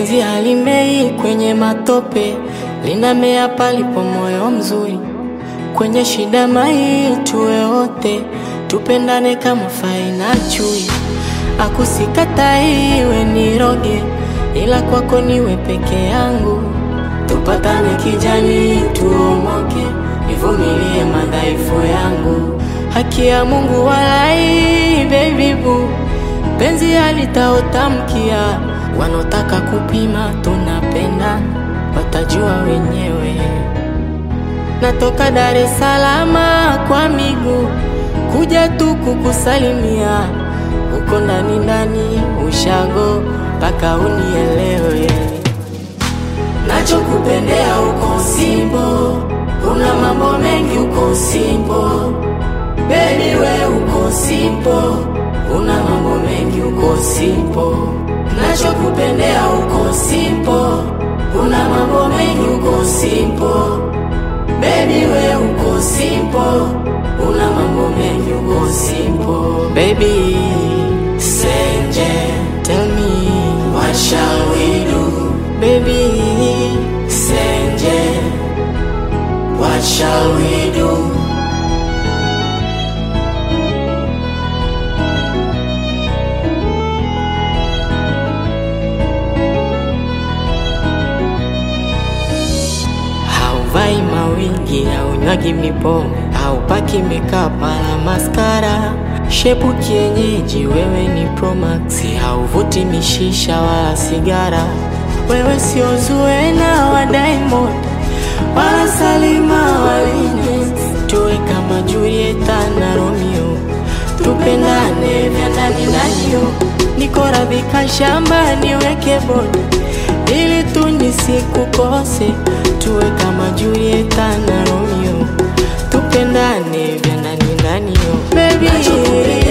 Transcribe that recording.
Penzi halimei kwenye matope, linamea palipo moyo mzuri. Kwenye shida mai tuwe wote, tupendane kama fai na chui. Akusikatai iwe niroge, ila kwako niwe peke yangu. Tupatane kijani, tuomoke, nivumilie madhaifu yangu. Haki ya Mungu walai, baby boo, penzi halitaotamkia. Wanaotaka kupima tunapenda, watajua wenyewe. Natoka Dar es Salaam kwa miguu kuja tu kukusalimia, uko ndani ndani ushago mpaka unielewe. Nachokupendea uko Simbo, una mambo mengi uko Simbo, baby we uko Simbo, una mambo mengi uko Simbo. Nachokupendea uko Simbo, una mambo mengi uko Simbo, baby we uko Simbo, una mambo mengi uko Simbo. Baby Senje, tell me what shall we do? Baby Senje, what shall we do? Hauvai mawingi, haunywagi mipombe, haupaki makeup wala maskara. Shepu kienyeji, wewe ni Promax, hauvuti mishisha wala sigara. Wewe sio Zuena wa Diamond wala Salima wa Lynes. Tuwe kama Julieta na Romeo, tupendane vya ndani ndani. Niko radhi shamba niweke bodi ili tu nisikukose, tuwe kama Julieta na Romeo, tupendane vya ndani ndani. Baby